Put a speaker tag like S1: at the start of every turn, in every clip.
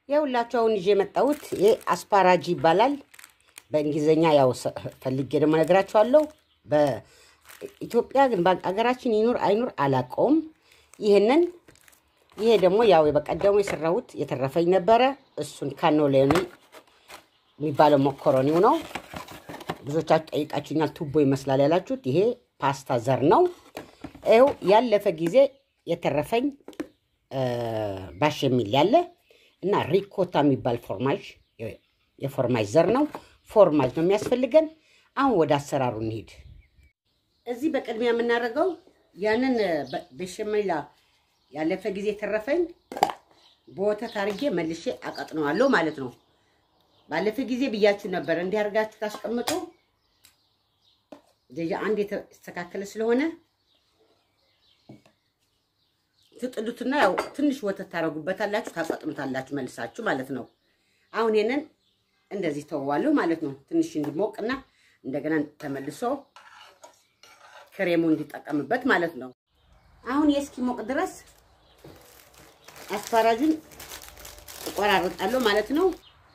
S1: የሁላችሁ አሁን ይዤ የመጣሁት ይሄ አስፓራጂ ይባላል። በእንግሊዝኛ ያው ሰ- ፈልጌ ደግሞ ነግራችኋለሁ። በኢትዮጵያ ግን በሀገራችን ይኑር አይኑር አላውቀውም። ይህንን ይሄ ደግሞ ያው በቀደሙ የሰራሁት የተረፈኝ ነበረ። እሱን ካኖሌኒ የሚባለው ሞኮሮኒው ነው። ብዙዎቻችሁ ጠይቃችሁኛል። ቱቦ ይመስላል ያላችሁት ይሄ ፓስታ ዘር ነው። ይኸው ያለፈ ጊዜ የተረፈኝ ባሽ የሚል ያለ እና ሪኮታ የሚባል ፎርማጅ የፎርማጅ ዘር ነው። ፎርማጅ ነው የሚያስፈልገን። አሁን ወደ አሰራሩ እንሂድ። እዚህ በቅድሚያ የምናደርገው ያንን በሸመላ ያለፈ ጊዜ የተረፈኝ በወተት አድርጌ መልሼ አቀጥነዋለሁ ማለት ነው። ባለፈ ጊዜ ብያችሁ ነበር እንዲህ አድርጋችሁ ታስቀምጡ። ደጃ አንድ የተስተካከለ ስለሆነ ትጥሉትና ያው ትንሽ ወተት ታረጉበታላችሁ፣ ታቀጥኑታላችሁ መልሳችሁ ማለት ነው። አሁን ይሄንን እንደዚህ ተወዋለሁ ማለት ነው። ትንሽ እንዲሞቅና እንደገና ተመልሶ ክሬሙ እንዲጠቀምበት ማለት ነው። አሁን የእስኪሞቅ ድረስ አስፓራጁን እቆራርጣለሁ ማለት ነው።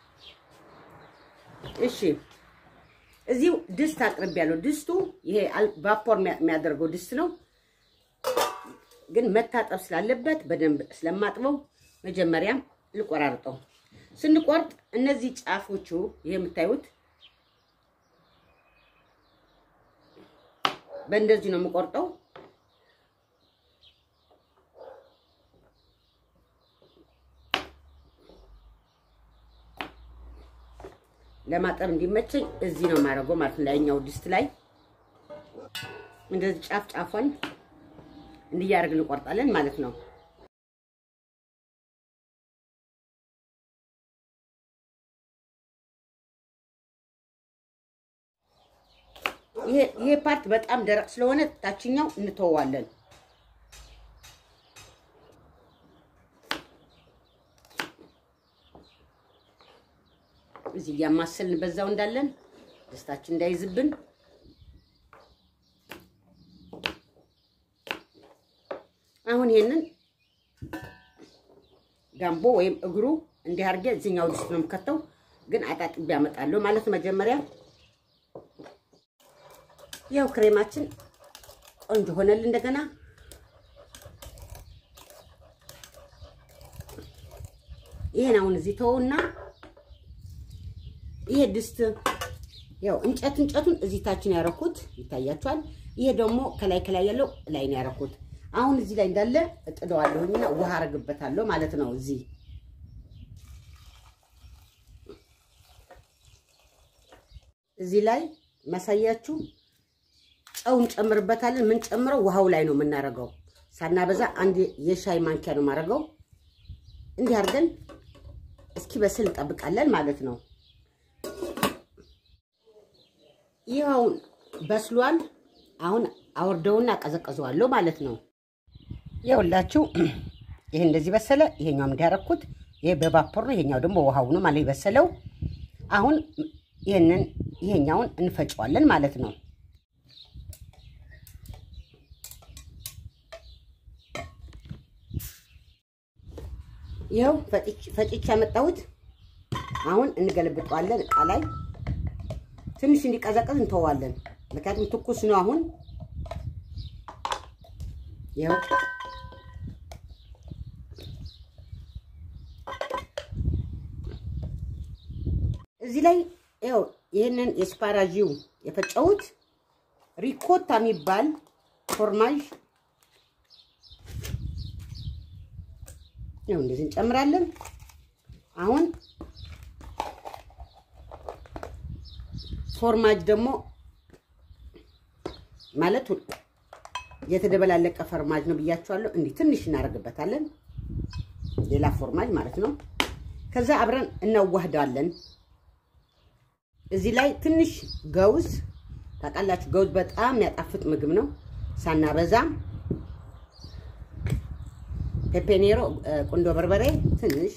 S1: እሺ እዚሁ ድስት አቅርቤያለሁ። ድስቱ ይሄ ቫፖር የሚያደርገው ድስት ነው፣ ግን መታጠብ ስላለበት በደንብ ስለማጥበው መጀመሪያም ልቆራርጠው። ስንቆርጥ እነዚህ ጫፎቹ ይሄ የምታዩት በእንደዚህ ነው የምቆርጠው። ለማጠብ እንዲመቸኝ እዚህ ነው የማደርገው ማለት ነው። ላይኛው ድስት ላይ እንደዚህ ጫፍ ጫፏን እንዲያደርግ እንቆርጣለን ማለት ነው። ይሄ ፓርት በጣም ደረቅ ስለሆነ ታችኛው እንተዋለን። እዚህ እያማሰልን በዛው እንዳለን ደስታችን እንዳይዝብን አሁን ይሄንን ጋምቦ ወይም እግሩ እንዲህ አድርጌ እዚህኛው ድስት ነው የምከተው፣ ግን አጣጥቤ አመጣለሁ ማለት መጀመሪያ ያው ክሬማችን ቆንጆ ሆነል። እንደገና ይሄን አሁን እዚህ ተወውና ይሄ ድስት ያው እንጨት እንጨቱን እዚህ ታችን ያረኩት ይታያችኋል። ይሄ ደግሞ ከላይ ከላይ ያለው ላይ ነው ያረኩት። አሁን እዚህ ላይ እንዳለ እጥደዋለሁኝና ውሃ አረግበታለሁ ማለት ነው። እዚህ እዚህ ላይ ማሳያችሁ ጨው እንጨምርበታለን። ምን ጨምረው ውሃው ላይ ነው የምናረገው። ሳናበዛ አንድ የሻይ ማንኪያ ነው የማረገው። እንዲህ አድርገን እስኪ በስል እንጠብቃለን ማለት ነው። ይኸውን በስሏል። አሁን አወርደውና አቀዘቀዘዋለሁ ማለት ነው። ይኸውላችሁ ይሄ እንደዚህ በሰለ። ይሄኛውም እንዲያረኩት ይሄ በቫፖር ነው። ይሄኛው ደግሞ ውሃው ነው ማለት የበሰለው። አሁን ይሄንን ይሄኛውን እንፈጨዋለን ማለት ነው። ይኸው ፈጭቼ ያመጣሁት አሁን እንገለብጠዋለን እቃ ላይ ትንሽ እንዲቀዘቅዝ እንተዋለን። ምክንያቱም ትኩስ ነው። አሁን ይኸው እዚህ ላይ ይኸው ይህንን የስፓራጂው የፈጨሁት ሪኮታ የሚባል ፎርማጅ ይኸው እንደዚህ እንጨምራለን። አሁን ፎርማጅ ደግሞ ማለት የተደበላለቀ ፎርማጅ ነው ብያቸዋለሁ። እንዲህ ትንሽ እናደርግበታለን፣ ሌላ ፎርማጅ ማለት ነው። ከዛ አብረን እናዋህዳለን። እዚህ ላይ ትንሽ ገውዝ ታውቃላችሁ፣ ገውዝ በጣም የሚያጣፍጥ ምግብ ነው። ሳናበዛ ፔፔኔሮ፣ ቁንዶ በርበሬ ትንሽ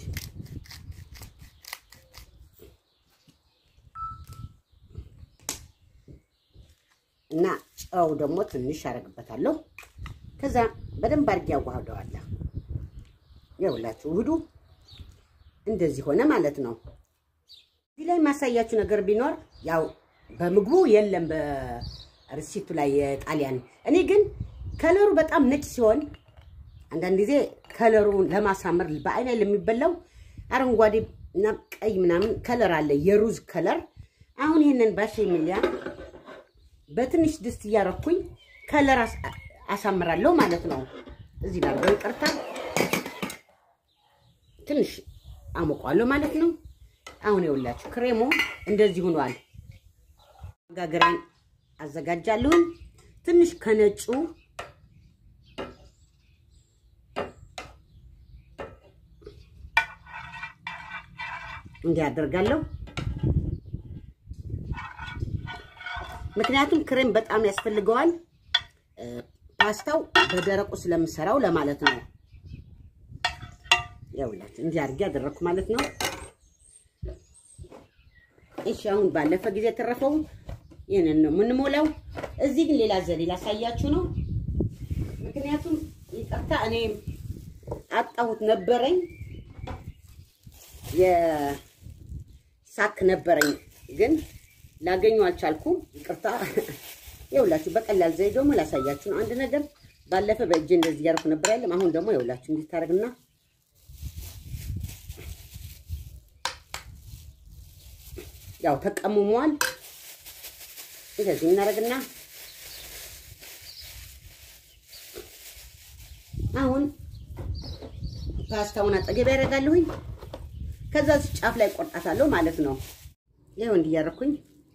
S1: እና ጨው ደግሞ ትንሽ አደርግበታለሁ። ከዛ በደንብ አድርጌ ያዋህደዋለሁ። ይኸውላችሁ ውህዱ እንደዚህ ሆነ ማለት ነው። እዚህ ላይ ማሳያችሁ ነገር ቢኖር ያው በምግቡ የለም በሪሲቱ ላይ የጣሊያን እኔ ግን ከለሩ በጣም ነጭ ሲሆን አንዳንድ ጊዜ ከለሩ ለማሳመር በአይን ላይ ለሚበላው አረንጓዴ እና ቀይ ምናምን ከለር አለ፣ የሩዝ ከለር። አሁን ይህንን ባሸሚሊያ በትንሽ ድስት እያረኩኝ ከለር አሳምራለሁ ማለት ነው። እዚህ ላይ በይቅርታ ትንሽ አሞቋለሁ ማለት ነው። አሁን ይኸውላችሁ ክሬሙ እንደዚህ ሆኗል። ጋገራን አዘጋጃለሁኝ ትንሽ ከነጩ እንዲህ አደርጋለሁ። ምክንያቱም ክሬም በጣም ያስፈልገዋል ፓስታው በደረቁ ስለምሰራው ለማለት ነው። ያውላችሁ እንዲህ አድርጌ ያደረኩ ማለት ነው። እሺ አሁን ባለፈ ጊዜ የተረፈው ይህንን ነው የምንሞላው። እዚህ ግን ሌላ ዘዴ ላሳያችሁ ነው። ምክንያቱም ይቅርታ እኔ አጣሁት ነበረኝ የሳክ ነበረኝ ግን ላገኘው አልቻልኩም። ይቅርታ ይኸውላችሁ በቀላል ዘዴ ደግሞ ላሳያችሁ ነው። አንድ ነገር ባለፈ በእጄ እንደዚህ ያደርኩ ነበር ያለም። አሁን ደግሞ ይኸውላችሁ እንዲህ ታደርግና ያው ተቀምሟል። እንደዚህ እናደርግና አሁን ፓስታውን አጠገብ ያደርጋለሁኝ። ከዛ ጫፍ ላይ ቆርጣታለሁ ማለት ነው። ይኸው እንዲያረኩኝ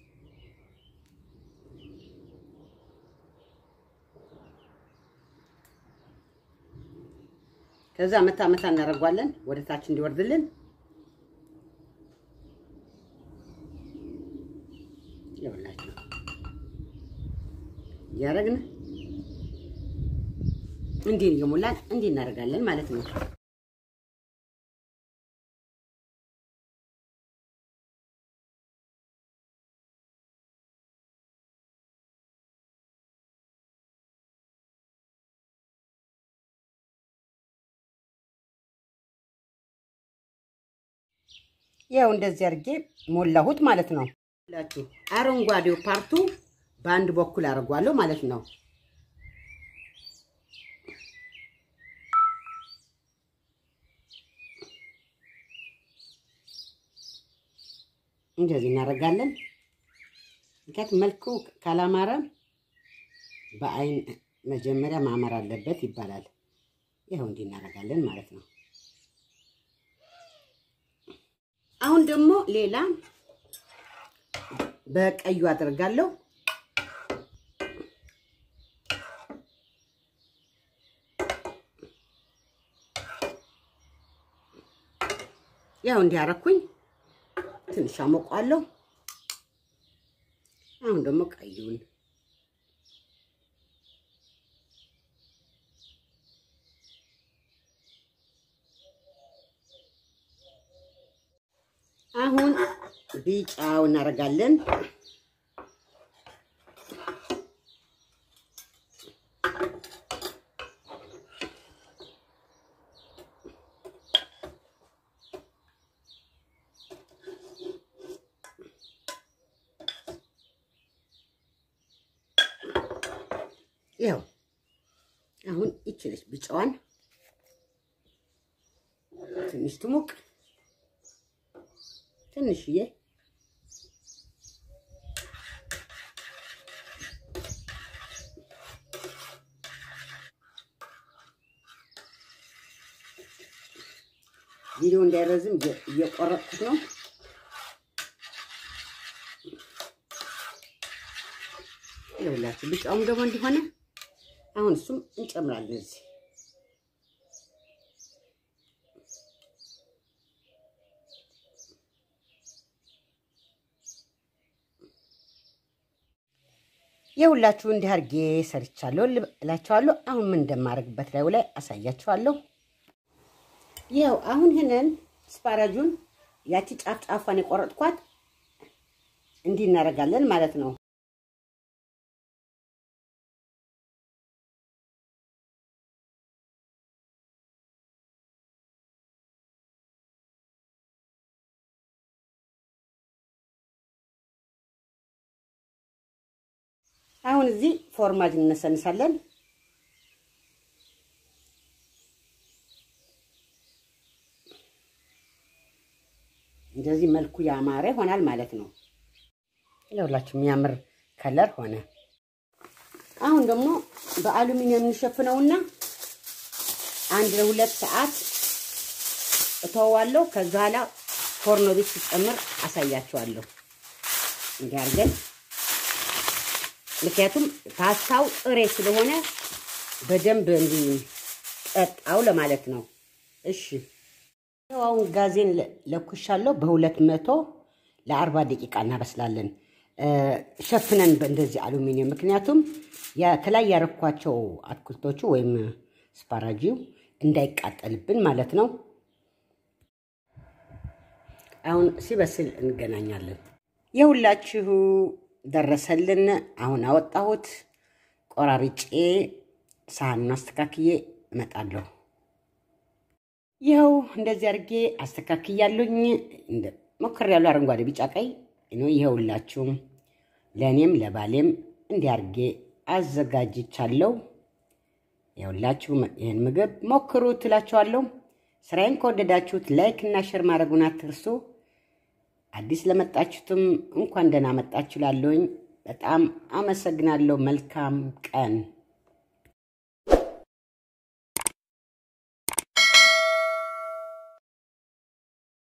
S1: ከዛ መታ መታ እናደርጓለን ወደ ታች እንዲወርድልን። ይኸውላችሁ እያደረግን እንዲህ እየሞላን እንዲህ እናደርጋለን ማለት ነው። ያው እንደዚህ አድርጌ ሞላሁት ማለት ነው። ሁላችሁ አረንጓዴው ፓርቱ በአንድ በኩል አድርጓለሁ ማለት ነው። እንደዚህ እናደርጋለን። ምክንያቱም መልኩ ካላማረ በአይን መጀመሪያ ማመር አለበት ይባላል። ይኸው እንዲህ እናደርጋለን ማለት ነው። አሁን ደግሞ ሌላ በቀዩ አደርጋለሁ። ያው እንዲያረኩኝ ትንሽ አሞቋለሁ። አሁን ደግሞ ቀዩን አሁን ቢጫው እናደርጋለን። ያው አሁን ይችለች ቢጫዋን ትንሽ ትሙቅ ትንሽዬ ቪዲዮ እንዳይረዝም እየቆረጥኩት ነው። ይኸውላችሁ ቢጫውም ደግሞ እንዲሆነ አሁን እሱም እንጨምራለን እዚህ የሁላችሁ እንዲህ አድርጌ ሰርቻለሁ እላችኋለሁ። አሁን ምን እንደማደርግበት ላዩ ላይ አሳያችኋለሁ። ይኸው አሁን ይህንን ስፓራጁን ያቺ ጫፍ ጫፏን የቆረጥኳት እንዲህ እናደርጋለን ማለት ነው። አሁን እዚህ ፎርማጅ እንነሰንሳለን። እንደዚህ መልኩ ያማረ ይሆናል ማለት ነው። ለሁላችሁ የሚያምር ከለር ሆነ። አሁን ደግሞ በአሉሚኒየም እንሸፍነውና አንድ ለሁለት ሰዓት እተዋለሁ። ከዛ ኋላ ፎርኖ ቤት ሲጨምር አሳያችኋለሁ። እንዲህ አድርገን ምክንያቱም ፓስታው ጥሬ ስለሆነ በደንብ እንዲጠጣው ለማለት ነው። እሺ አሁን ጋዜን ለኩሻለሁ። በሁለት መቶ ለአርባ ደቂቃ እናበስላለን ሸፍነን በእንደዚህ አሉሚኒየም። ምክንያቱም ከላይ ያረኳቸው አትክልቶቹ ወይም ስፓራጂው እንዳይቃጠልብን ማለት ነው። አሁን ሲበስል እንገናኛለን። የሁላችሁ ደረሰልን። አሁን አወጣሁት። ቆራርጬ ሳህኑን አስተካክዬ እመጣለሁ። ይኸው እንደዚህ አድርጌ አስተካክያለሁኝ። ሞክሬያለሁ። አረንጓዴ፣ ቢጫ፣ ቀይ ነው። ይኸውላችሁም ለእኔም ለባሌም እንዲህ አድርጌ አዘጋጅቻለሁ። ይኸውላችሁ ይህን ምግብ ሞክሩ ትላችኋለሁ። ስራዬን ከወደዳችሁት ላይክ እና ሸር ማድረጉን አትርሱ። አዲስ ለመጣችሁትም እንኳን ደህና መጣችሁ ላለሁኝ በጣም አመሰግናለሁ። መልካም ቀን